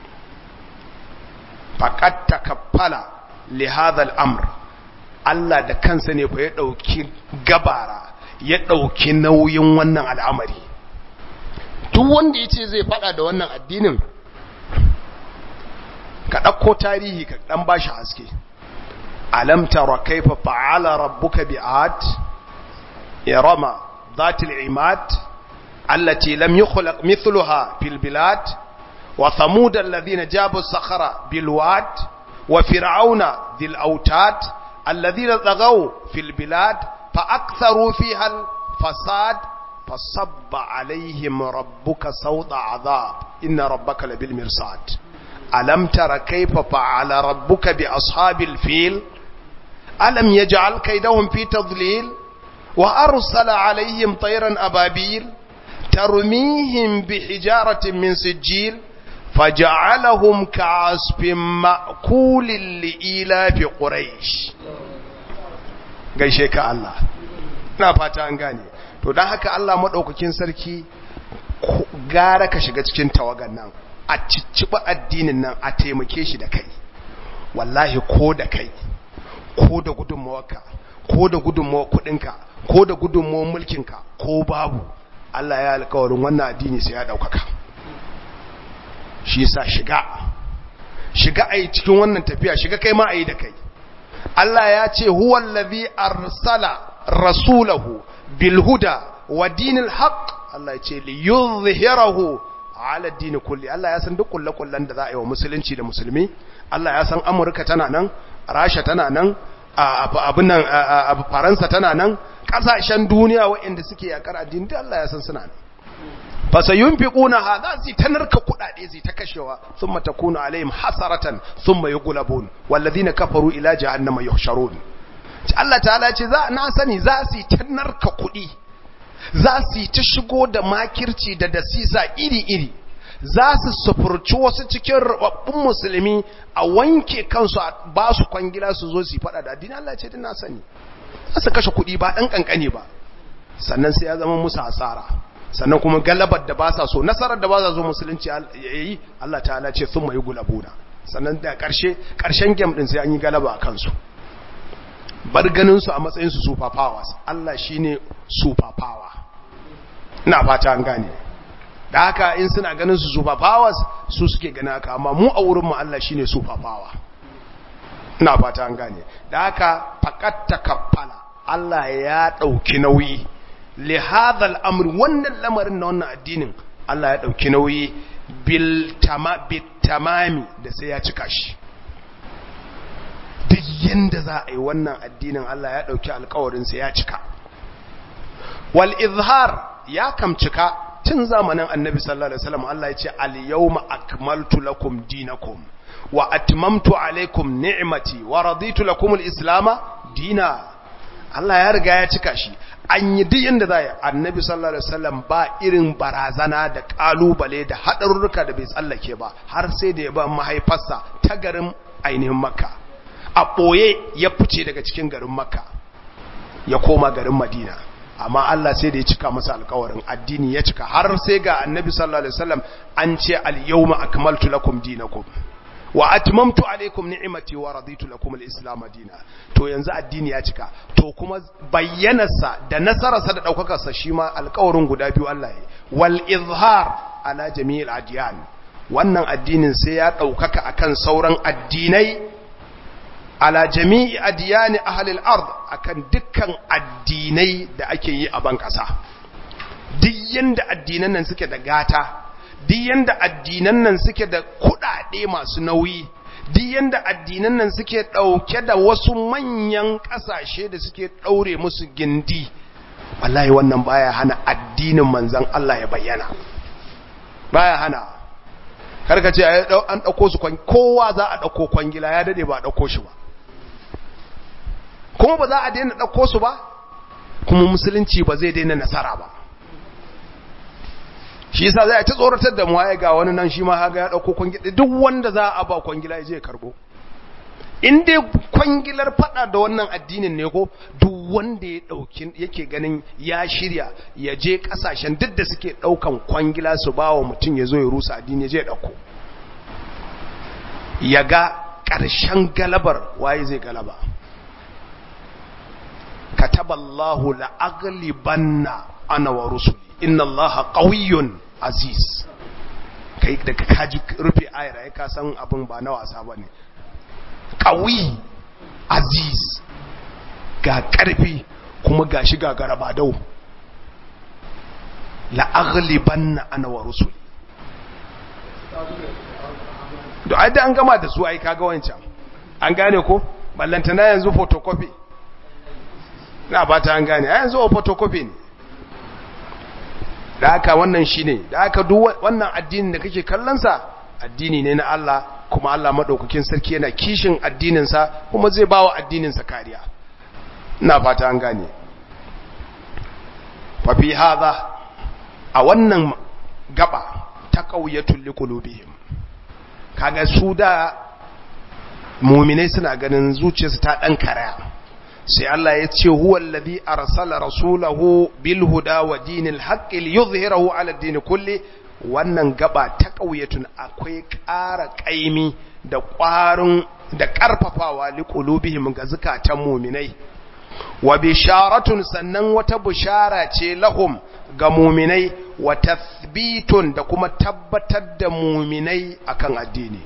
faƙat takaffala lihazal amr Allah da kansa ne fa ya ɗauki gabara ya ɗauki nauyin wannan al'amari duk wanda ya ce zai faɗa da wannan addinin ka ɗauko tarihi ka ɗan ba shi haske alam tara kaifa fa'ala rabbuka bi'ad irama dhatil imad allati lam yukhlaq mithluha fil bilad wa thamud alladhina jabu as-sakhara bil wad wa fir'auna dhil autad alladhina taghaw fil bilad fa aktharu fiha al fasad fasabba alaihim rabbuka sawta adhab inna rabbaka labil mirsad ألم تر كيف فعل ربك بأصحاب الفيل ألم يجعل كيدهم في تضليل وأرسل عليهم طيرا أبابيل ترميهم بحجارة من سجيل فجعلهم كعصف مأكول لإيلاف قريش gaishe ka Allah na fata an gane to don haka Allah maɗaukakin sarki gara ka shiga cikin tawagan nan a cicciɓa addinin nan a taimake shi da kai wallahi ko da kai ko da gudunmawarka ko da gudunmawar kudinka ko da gudunmawar mulkinka ko babu Allah ya alkawarin wannan addini sai ya ɗaukaka shi sa shiga shiga a yi cikin wannan tafiya shiga kai ma a yi da kai Allah ya ce huwallazi arsala rasulahu bilhuda wa dinil haqq Allah ya ce li yuzhirahu ala dini kulli Allah ya san duk kullakullan da za a yi wa musulunci da musulmi Allah ya san Amurka tana nan Rasha tana nan abin nan Faransa tana nan kasashen duniya waɗanda suke yakar addini duk Allah ya san suna nan fa sayunfiquna hadha zai tanarka kudade zai ta kashewa thumma takunu alaihim hasaratan thumma yughlabun walladhina kafaru ila jahannama yuhsharun Allah ta'ala ce za na sani za su tanarka kudi za su yi ta shigo da makirci da dasisa iri-iri za su sufurci wasu cikin rababbun musulmi a wanke kansu a ba su kwangila su zo su yi fada da addini Allah ce na sani za su kashe kuɗi ba ɗan ƙanƙani ba sannan sai ya zama musu hasara sannan kuma galabar da ba sa so nasarar da ba sa so musulunci ya yi Allah ta'ala ce sun mai gulabuna sannan da ƙarshe ƙarshen gem ɗin sai an yi galaba a kansu bar ganinsu a matsayinsu super powers Allah shi ne super power ina fata an gane da haka in suna ganin su super powers su suke gani haka amma mu a wurinmu Allah shi ne super power ina fata an gane da haka fakatta kaffala Allah ya ɗauki nauyi li hadha amri wannan lamarin na wannan addinin Allah ya ɗauki nauyi bil tamami da sai ya cika shi duk yanda za a yi wannan addinin Allah ya ɗauki alkawarinsa ya cika wal izhar ya kam cika tun zamanin annabi sallallahu alaihi wasallam Allah ya ce al yawma akmaltu lakum dinakum wa atmamtu alaikum ni'mati wa raditu lakum al islama dina Allah ya riga ya cika shi an yi duk yanda za a yi annabi sallallahu alaihi wasallam ba irin barazana da kalubale da haɗarurruka da bai tsallake ba har sai da ya ba mahaifarsa ta garin ainihin makka a ɓoye ya fice daga cikin garin makka ya koma garin madina amma Allah sai da ya cika masa alkawarin addini ya cika har sai ga annabi sallallahu alaihi wasallam an ce al-yawma akmaltu lakum dinakum wa atmamtu alaikum ni'imati wa raditu lakum al-islam dina to yanzu addini ya cika to kuma bayyanarsa da nasararsa da daukakarsa shi ma alƙawarin guda biyu Allah ya wal izhar ala jami'il adyan wannan addinin sai ya daukaka akan sauran addinai ala jami'i adiyani ahlil ard akan dukkan addinai da ake yi a ban kasa duk yanda addinan nan suke da gata duk yanda addinan nan suke da kudade masu nauyi duk yanda addinan nan suke dauke da wasu manyan kasashe da suke daure musu gindi wallahi wannan baya hana addinin manzon Allah ya bayyana baya hana karka ce an dauko su kowa za a dauko kwangila ya dade ba a dauko shi ba kuma ba za a daina ɗauko su ba kuma musulunci ba zai daina nasara ba shi yasa zai ta tsoratar da mu ga wani nan shi ma haga ya ɗauko kwangila duk wanda za a ba kwangila ya je karbo in dai kwangilar fada da wannan addinin ne ko duk wanda ya dauki yake ganin ya shirya ya je kasashen duk da suke daukan kwangila su ba wa mutum ya zo ya rusa addini ya je ya dauko ya ga ƙarshen galabar waye zai galaba كتب الله لأغلبن أنا ورسلي إن الله قوي عزيز kai da kaji rufe ayar ai ka san abin ba na wasa bane qawi aziz ga karfi kuma gashi ga garaba dau la aghlibanna ana wa rusuli da ai da an gama da su ai kaga wancan an gane ko ballantana yanzu photocopy na ba ta an gane a yanzu a photocopy ne da haka wannan shi ne da haka duk wannan addinin da kake kallonsa addini ne na Allah kuma Allah maɗaukakin sarki yana kishin addininsa kuma zai ba wa addininsa kariya na fata an gane fafi haza a wannan gaba ta ƙauyatun likulubihim kaga su da muminai suna ganin zuciyarsu ta ɗan karaya sai Allah ya ce huwa alladhi arsala rasulahu bil huda wa dinil haqqi liyuzhirahu ala din kulli wannan gaba ta kauyatun akwai ƙara ƙaimi da ƙwarin da ƙarfafawa liqulubihim ga zakatan mu'minai wa bisharatun sannan wata bishara ce lahum ga mu'minai wa tathbitun da kuma tabbatar da mu'minai akan addini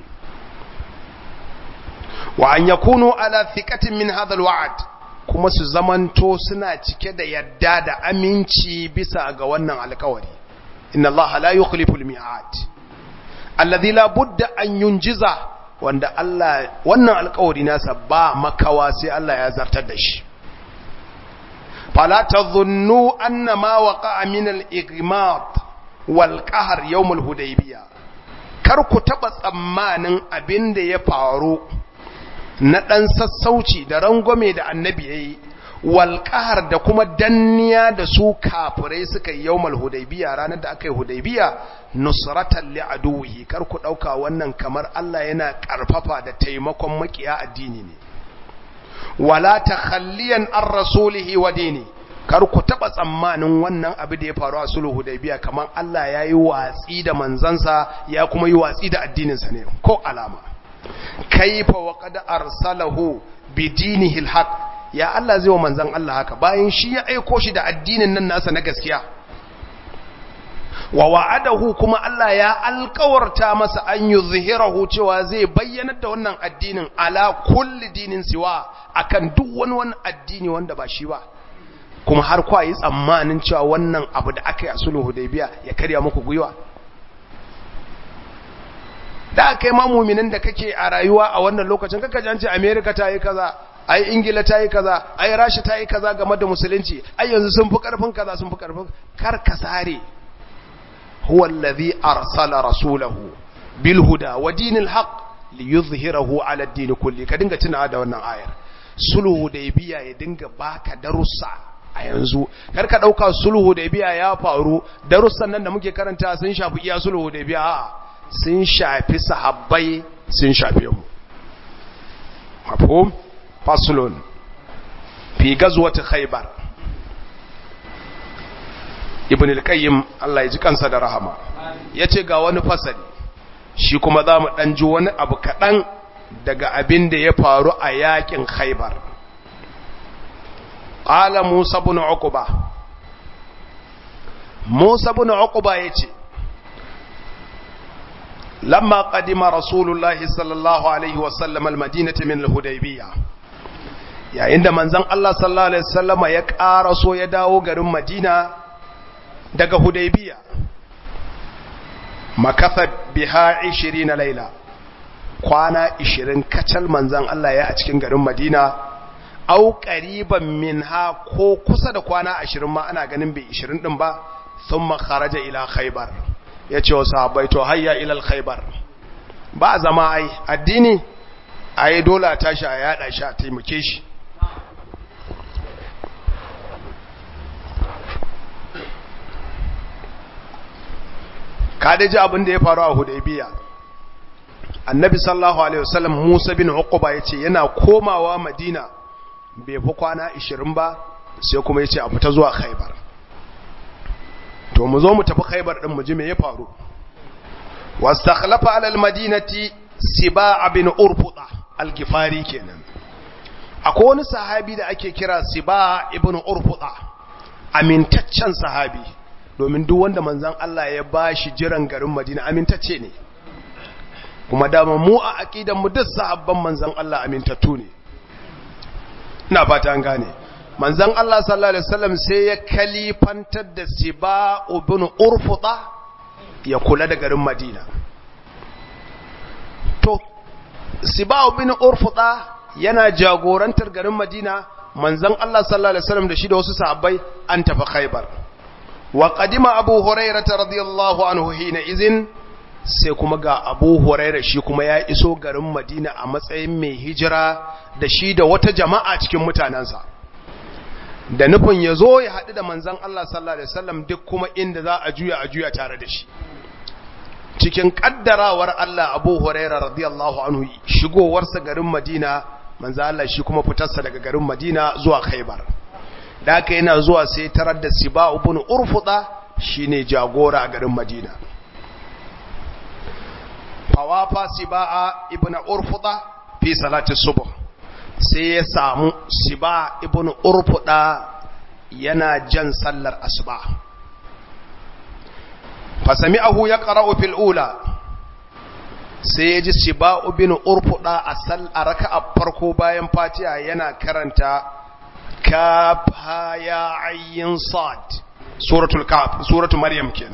wa an yakunu ala thiqatin min hadha alwa'd kuma su zamanto suna cike da yadda da aminci bisa ga wannan alkawari inna allaha la yukhlifu almi'ad alladhi la budda an yunjiza wanda Allah wannan alkawari nasa ba makawa sai Allah ya zartar da shi fala tadhunnu anna ma waqa'a min al-igmat wal qahr yawm al-hudaybiyah kar ku taba tsammanin abinda ya faru na ɗan sassauci da rangwame da annabi ya yi walƙahar da kuma danniya da su kafirai suka yi yawmal hudaybiya ranar da aka yi hudaybiya nusratan li aduwihi kar ku ɗauka wannan kamar Allah yana ƙarfafa da taimakon makiya addini ne wala takhalliyan an rasulihi wa dini kar ku taɓa tsammanin wannan abu da ya faru a sulhu hudaybiya kamar Allah ya yi watsi da manzansa ya kuma yi watsi da addininsa ne ko alama kaifa wa qad arsalahu bi dinihi alhaq ya Allah zai wa manzon Allah haka bayan shi ya aiko shi da addinin nan nasa na gaskiya wa wa'adahu kuma Allah ya alƙawarta masa an yuzhirahu cewa zai bayyana da wannan addinin ala kulli dinin siwa akan duk wani wani addini wanda ba shi ba kuma har kwa yi tsammanin cewa wannan abu da aka yi a sulhu hudaybiya ya karya muku gwiwa da kai ma muminin da kake a rayuwa a wannan lokacin kaka jance America ta yi kaza ai Ingila ta yi kaza ai Rasha ta yi kaza game da musulunci ai yanzu sun fi karfin kaza sun fi karfin kar ka sare huwa allazi arsala rasulahu bil huda wa dinil haqq liyuzhirahu ala ad-din kulli ka dinga tunawa da wannan ayar sulhu biya ya dinga baka darussa a yanzu kar ka dauka sulhu biya ya faru darussan nan da muke karanta sun shafi iya sulhu biya a'a sun shafi sahabbai sun shafe mu mafhum faslun fi gazwati khaybar ibn al-qayyim Allah ya ji kansa da rahama yace ga wani fasali shi kuma za mu ɗan ji wani abu kaɗan daga abin da ya faru a yakin khaibar ƙala musa bin uquba musa bin uquba ya ce lamma qadima rasulullahi sallallahu alaihi wasallam almadinata min alhudaybiyya yayin da manzon Allah sallallahu alaihi wasallama ya ƙaraso ya dawo garin Madina daga Hudaybiya makatha biha 20 laila kwana 20 kacal manzon Allah ya a cikin garin Madina au qariban minha ko kusa da kwana 20 ma ana ganin bai 20 din ba thumma kharaja ila khaybar yace wa sahabbai to hayya ila khaybar ba zama ai addini ai dole a tashi a yada shi a taimake shi ka ji abin da ya faru a hudaybiya annabi sallallahu alaihi wasallam musa bin uquba yace yana komawa madina bai fi kwana 20 ba sai kuma yace a fita zuwa khaybar to mu zo mu tafi khaybar din mu ji me ya faru wastakhlafa ala almadinati siba' bin urfuda al-gifari kenan akwai wani sahabi da ake kira siba' ibn urfuda amintaccen sahabi domin duk wanda manzan Allah ya ba shi jiran garin Madina amintacce ne kuma dama mu a aqidan mu duk sahabban manzan Allah amintattu ne ina fata an gane manzan Allah sallallahu alaihi wasallam sai ya kalifantar da Siba ibn Urfuda ya kula da garin Madina to Siba ibn Urfuda yana jagorantar garin Madina manzan Allah sallallahu alaihi wasallam da shi da wasu sahabbai an tafi Khaibar وقدم أبو هريرة رضي الله عنه حينئذ sai kuma ga abu huraira shi kuma ya iso garin madina a matsayin mai hijira da shi da wata jama'a cikin mutanensa da nufin ya zo ya haɗu da manzan Allah sallallahu Alaihi wasallam duk kuma inda za a juya a juya tare da shi cikin ƙaddarawar Allah abu huraira radiyallahu anhu shigowarsa garin madina manzan Allah shi kuma fitarsa daga garin madina zuwa khaibar da aka yana zuwa sai tarar da siba ibn urfuda shine jagora a garin madina fawafa siba ibn urfuda fi salati subh sai ya samu siba ibn urfuda yana jan sallar asuba fasami'ahu yaqra'u fil ula sai ya ji siba ibn urfuda a sal a raka'a farko bayan fatiha yana karanta kaf ha ya ayyin sad suratul kaf suratul maryam kenan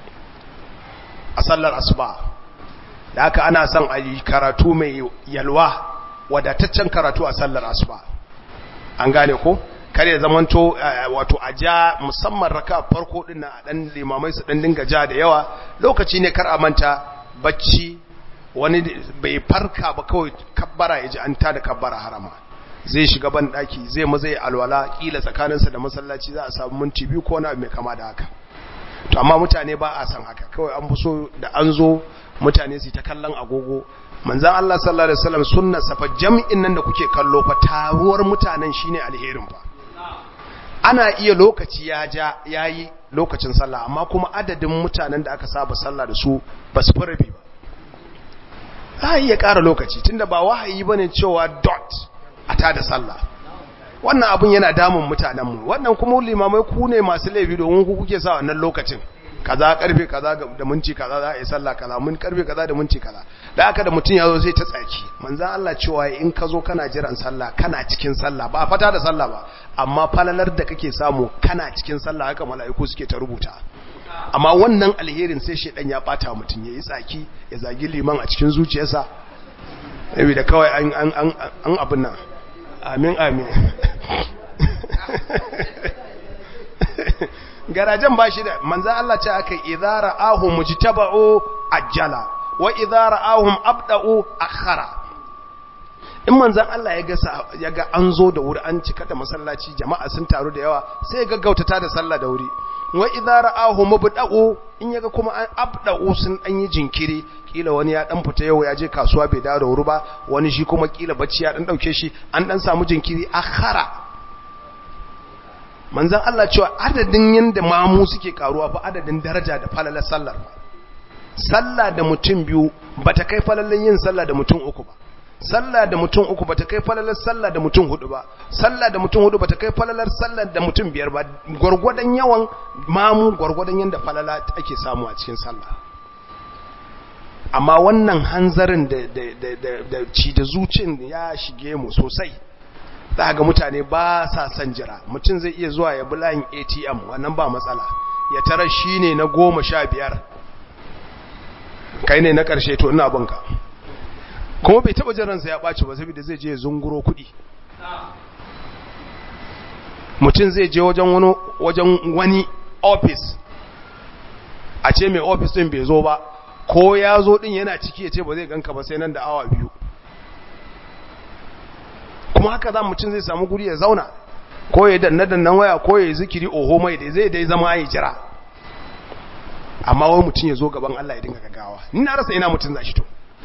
a sallar asuba da haka ana son a yi karatu mai yalwa wadataccen karatu a sallar asuba an gane ko kare zamanto wato a ja musamman raka farko din a dan limamai su dan dinga ja da yawa lokaci ne kar a manta bacci wani bai farka ba kawai kabbara ya ji an tada kabbara harama zai shiga ban daki zai maza ya alwala kila tsakaninsa da masallaci za a samu minti biyu ko na mai kama da haka to amma mutane ba a san haka kawai an fi so da an zo mutane su ta kallon agogo manzan Allah sallallahu alaihi wasallam sunna safa jam'in nan da kuke kallo fa taruwar mutanen shine alherin fa ana iya lokaci ya ja yayi lokacin sallah amma kuma adadin mutanen da aka saba sallah da su ba su farabi ba za a iya ƙara lokaci tunda ba wahayi bane cewa dot a ta da sallah wannan abun yana damun mutanenmu wannan kuma limamai ku ne masu laifi domin ku kuke sa wannan lokacin kaza karfe kaza da minti kaza za a yi sallah kaza mun karfe kaza da minti kaza da aka da mutum ya zo sai ta tsaki manzan Allah cewa in ka zo kana jiran sallah kana cikin sallah ba fata da sallah ba amma falalar da kake samu kana cikin sallah haka mala'iku suke ta rubuta amma wannan alherin sai shedan ya bata mutum yayi tsaki ya zagi liman a cikin zuciyarsa da kawai an an an an abin nan amin amin garajen ba shi da manzan Allah ce aka idara ahun mujtaba'u ajjala wa idara ahun abda'u akhara in manzan Allah ya ga ya ga an zo da wuri an cika da masallaci jama'a sun taru da yawa sai ya gaggautata da sallah da wuri wa idara ahun mubda'u in yaga kuma an abda'u sun dan yi jinkiri kila wani ya dan fita yau ya je kasuwa bai dawo da wuri ba wani shi kuma kila bacci ya dan dauke shi an dan samu jinkiri akhara manzan Allah cewa adadin yadda mamu suke karuwa fa adadin daraja da falalar sallar sallah da mutum biyu bata kai falallan yin sallah da mutum uku ba sallah da mutum uku bata kai falalar sallah da mutum hudu ba sallah da mutum hudu bata kai falalar sallah da mutum biyar ba gwargwadon yawan mamu gwargwadon yanda falala ake samu a cikin sallah amma wannan hanzarin da da da da ci da zucin ya shige mu sosai za ga mutane ba sa son jira mutum zai iya zuwa ya bi layin ATM wannan ba matsala ya tara shine na goma sha biyar kai ne na ƙarshe to ina binka kuma bai taba jiransa ya ɓaci ba saboda zai je zunguro kuɗi mutum zai je wajen wani wajen wani office a ce mai office din bai zo ba ko ya zo din yana ciki ya ce ba zai ganka ba sai nan da awa biyu kuma haka za mutum zai samu guri ya zauna ko ya danna dannan waya ko ya zikiri oho mai da zai dai zama ya jira amma wai mutum ya zo gaban Allah ya dinga gaggawa ni na rasa ina mutum za shi to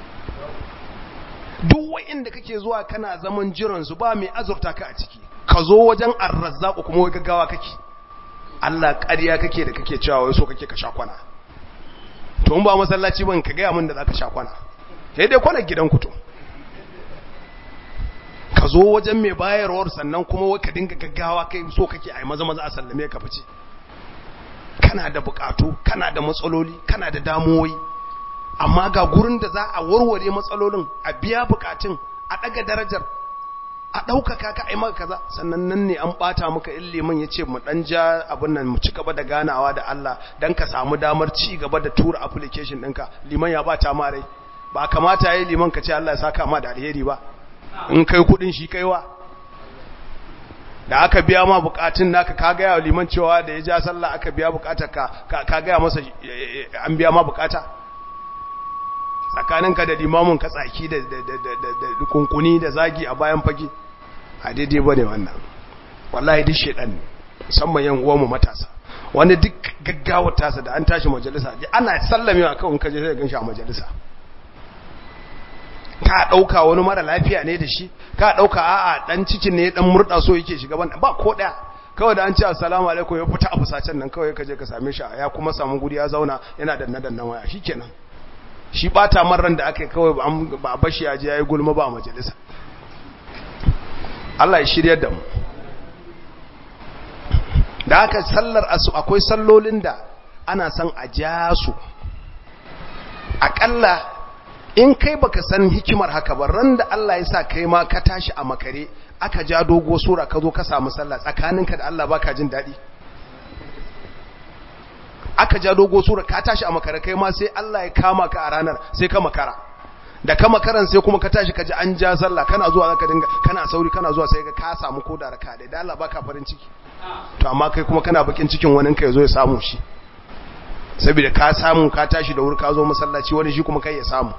duk wa'inda kake zuwa kana zaman jiransu ba mai azurta ka a ciki ka zo wajen arrazzaku kuma wai gaggawa kake Allah ƙarya kake da kake cewa wai so kake ka sha kwana to in ba masallaci ban ka gaya min da zaka sha kwana sai dai kwana gidan ku to ka zo wajen mai bayarwar sannan kuma wai ka dinga gaggawa kai so kake ai maza maza a sallame ka fice kana da bukatu kana da matsaloli kana da damuwoyi amma ga gurin da za a warware matsalolin a biya bukatun a daga darajar a ɗaukaka ka ai maka kaza sannan nan ne an ɓata maka in liman ya ce mu ɗan ja abin nan mu ci gaba da ganawa da Allah don ka samu damar ci gaba da tura application ɗinka liman ya ɓata ma rai ba kamata ya yi liman ka ce Allah ya saka ma da alheri ba in kai kuɗin shi kaiwa da aka biya ma bukatun naka ka gaya wa liman cewa da ya ja sallah aka biya bukatar ka ka gaya masa an biya ma bukata tsakaninka da limamin ka tsaki da kunkuni da zagi a bayan fage a daidai ba ne wannan wallahi duk shaidan ne musamman yan uwanmu matasa wanda duk gaggawar tasa da an tashi majalisa ana sallamewa kawai kaje sai gan shi a majalisa ka dauka wani mara lafiya ne da shi ka dauka a'a dan cikin ne dan murda so yake shiga ban ba ko daya kawai da an ce assalamu alaikum ya fita a fusacen nan kawai kaje ka same shi ya kuma samu guri ya zauna yana danna dannan waya shikenan shi bata marran da aka yi kawai ba a bashi yaji ya yi gulma ba a majalisa Allah ya shirya da mu da aka sallar asu akwai sallolin da ana san a ja su aƙalla in kai baka san hikimar haka ba ran da Allah ya sa kai ma ka tashi a makare aka ja dogo sura ka zo ka samu sallah tsakaninka da Allah baka jin daɗi aka ja dogo sura ka tashi a makara kai ma sai Allah ya kama ka a ranar sai ka makara da ka makaran sai kuma ka tashi ka ji an ja sallah kana zuwa zaka dinga kana sauri kana zuwa sai ka ka samu koda raka da Allah baka farin ciki to amma kai kuma kana bakin cikin wani ka yazo ya samu shi saboda ka samu ka tashi da wuri ka zo masallaci wani shi kuma kai ya samu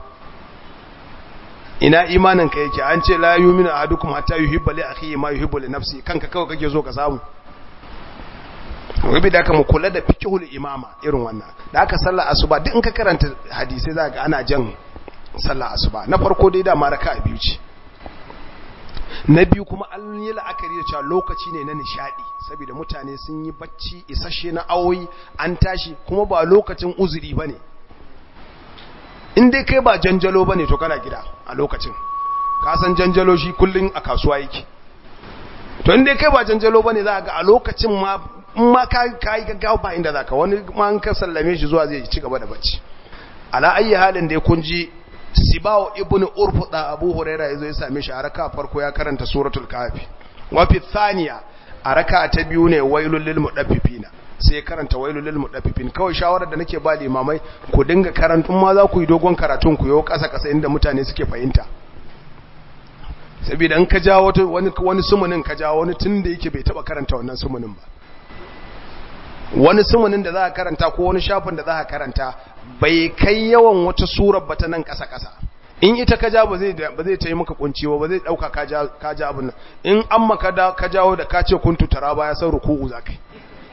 ina imanin ka yake an ce la yu'minu ahadukum hatta yuhibba li akhihi ma yuhibbu li nafsi kanka kawai kake so ka samu rabi da aka mu kula da fiqhul imama irin wannan da aka sallar asuba duk in ka karanta hadisi za ga ana jan sallar asuba na farko dai da maraka biyu ce na biyu kuma an yi la'akari da cewa lokaci ne na nishadi saboda mutane sun yi bacci isasshe na awoyi an tashi kuma ba lokacin uzuri bane in dai kai ba janjalo bane to kana gida a lokacin ka san janjalo shi kullun a kasuwa yake to in dai kai ba janjalo bane za ga a lokacin ma in ma ka yi gaggawa ba inda zaka wani ma an ka sallame shi zuwa zai ci gaba da bacci ala ayi halin da kun ji sibawo ibn urfuda abu huraira yazo ya same shi a raka farko ya karanta suratul kafi wa fi thaniya a raka ta biyu ne wailul lil mudaffifina sai karanta wailul lil mudaffifin kawai shawarar da nake ba limamai ku dinga karantun ma za ku yi dogon karatun ku yau kasa kasa inda mutane suke fahimta saboda in ka jawo wani wani sumunin ka jawo wani tun da yake bai taba karanta wannan sumunin ba wani sumunin da za a karanta ko wani shafin da za a karanta bai kai yawan wata surar ba ta nan ƙasa-ƙasa in ita ka ja ba zai ta yi maka kunci ba ba zai ɗauka ka ja abin nan in an maka ka jawo da ka ce kun tutara ba ya san ruku'u za kai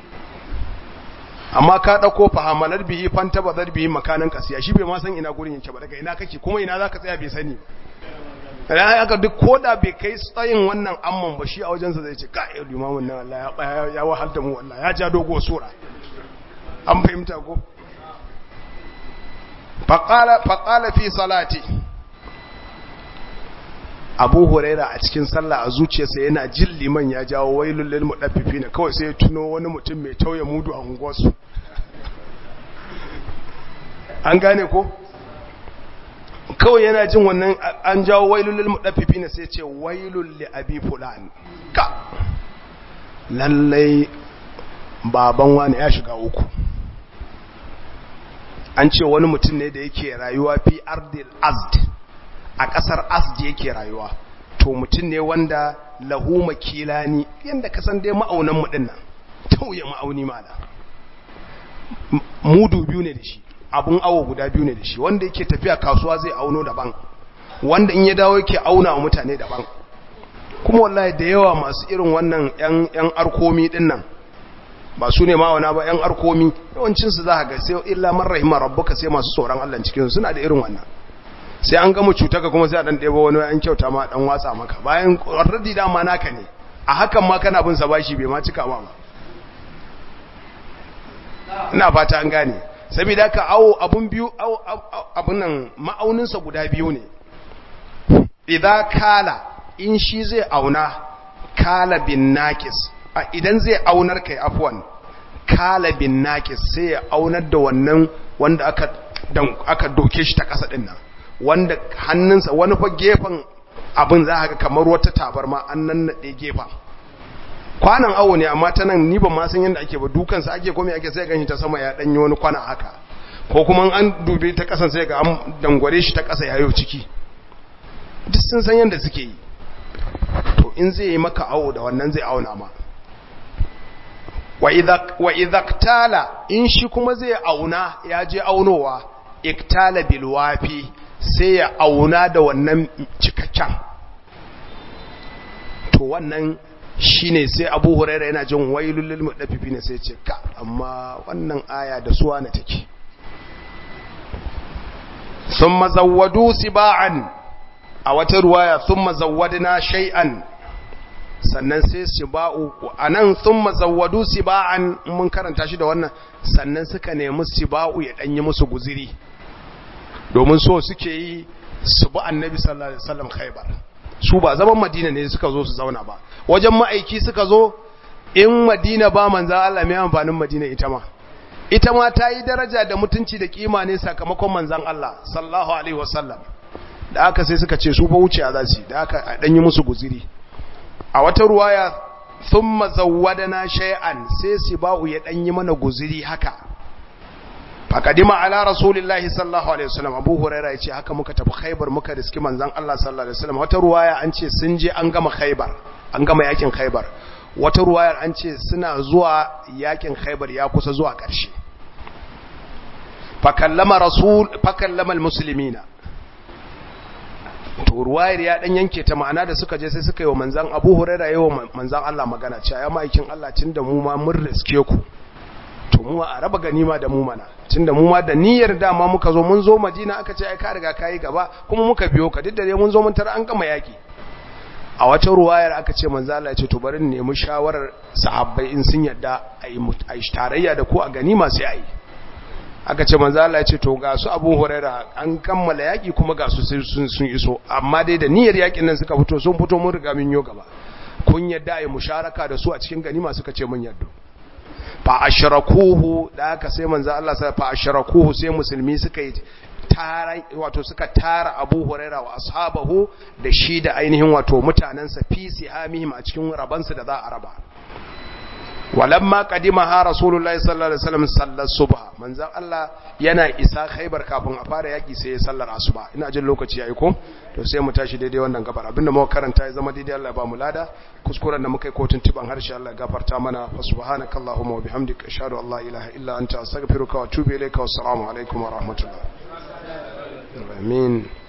amma ka ɗauko fahamalar bihi fanta ba zar bihi makanin kasiya shi bai ma san ina gurin yake ba daga ina kake kuma ina za ka tsaya bai sani ran haka duk koda bai kai tsayin wannan amman ba shi a wajensa zai ce ka yi limamin nan Allah ya wahal da mu Allah ya ja dogo sura an fahimta ko faqala faqala fi salati abu huraira a cikin sallah a zuciyarsa yana jin liman ya jawo wailul lil mudaffifina kawai sai ya tuno wani mutum mai tauye mudu a unguwarsu an gane ko kawai yana jin wannan an jawo wailul lil mudaffifina sai ce wailul li abi fulan ka lallai baban wani ya shiga uku an ce wani mutum ne da yake rayuwa fi ardil azd a ƙasar asdi yake rayuwa to mutum ne wanda lahu makilani yadda kasan dai ma'aunan mu dinnan tauye ma'auni mala mudu biyu ne da shi abun awo guda biyu ne da shi wanda yake tafiya kasuwa zai auno daban wanda in ya dawo yake auna wa mutane daban kuma wallahi da yawa masu irin wannan yan yan arkomi dinnan ba su ne ma'auna ba yan arkomi yawancinsu za ka ga sai illa man rahima rabbuka sai masu tsoron Allah cikin suna da irin wannan sai an gama cutaka kuma sai a dan ɗebo wani an kyauta ma dan watsa maka bayan already dama naka ne a hakan ma kana bin sa bashi bai ma cika ma ba ina fata an gane saboda ka awo abun biyu abun nan ma'aunin sa guda biyu ne idan kala in shi zai auna kala bin naqis idan zai aunar kai afwan kala bin naqis sai ya aunar da wannan wanda aka aka doke shi ta kasa din nan wanda hannunsa wani fa gefen abin za ga kamar wata tabarma an nannaɗe gefen kwanan awo ne amma ta nan ni ban ma san yadda ake ba dukansa ake kome ake sai ganshi ta sama ya ɗanyi wani kwana haka ko kuma an dube ta ƙasan sai ga an dangware shi ta ƙasa yayo ciki duk sun san yadda suke yi to in zai yi maka awo da wannan zai auna ma wa idaktala in shi kuma zai auna ya je aunowa iktala bilwafi sai ya auna da wannan cikakken to wannan shine sai abu huraira yana jin wailul lil mudaffifi ne sai ce ka amma wannan aya da suwa na take thumma zawwadu siba'an a wata ruwaya thumma zawwadna shay'an sannan sai siba'u anan thumma zawwadu siba'an mun karanta shi da wannan sannan suka nemi siba'u ya danyi musu guziri domin so suke yi su bi annabi sallallahu alaihi wasallam khaybar su ba zaman madina ne suka zo su zauna ba wajen ma'aiki suka zo in madina ba manzo Allah mai amfanin madina ita ma ita ma ta yi daraja da mutunci da kima ne sakamakon manzon Allah sallallahu alaihi wasallam da aka sai suka ce su fa wuce za su da aka dan yi musu guziri a wata ruwaya thumma zawwadana shay'an sai sibau ya dan yi mana guziri haka fakadima ala rasulillahi sallallahu alaihi wasallam abu huraira yace haka muka tafi khaybar muka riski manzon Allah sallallahu alaihi wasallam wata ruwaya an ce sun je an gama khaybar an gama yakin khaybar wata ruwayar an ce suna zuwa yakin khaybar ya kusa zuwa ƙarshe fakallama rasul fakallama almuslimina to ruwayar ya dan yanke ta ma'ana da suka je sai suka yi wa manzon Abu Hurairah yayi wa manzon Allah magana cewa ya ma'aikin Allah tunda mu ma mun riske ku to mu a raba ganima da mu mana tunda mu ma da niyyar dama muka zo mun zo Madina aka ce ai ka riga kai gaba kuma muka biyo ka duk da dai mun zo mun tara an gama yaki a wata ruwayar aka ce manzo Allah ya ce to bari in nemi shawarar sahabbai in sun yadda ayi ayi tarayya da ku a ganima sai ayi aka ce manzo Allah ya ce to ga su Abu Huraira an kammala yaki kuma ga su sun sun iso amma dai da niyyar yakin nan suka fito sun fito mun riga mun yo gaba kun yadda ayi musharaka da su a cikin ganima suka ce mun yadda fa ashrakuhu da aka sai manzo Allah sai fa ashrakuhu sai musulmi suka yi tara wato suka tara Abu Huraira wa ashabahu da shi da ainihin wato mutanansa fi sihamihim a cikin rabansu da za a raba walamma qadimaha rasulullahi sallallahu alaihi wasallam sallar subha manzon Allah yana isa khaybar kafin a fara yaki sai ya sallar asuba ina jin lokaci yayi ko to sai mu tashi daidai wannan gabar abinda muka karanta ya zama daidai Allah ya ba mu lada kuskuren da muka yi kotun tiban harshe Allah ya gafarta mana fa subhanakallahumma wa bihamdika ashhadu an la ilaha illa anta astaghfiruka wa atubu ilayka wa assalamu alaikum wa rahmatullah amin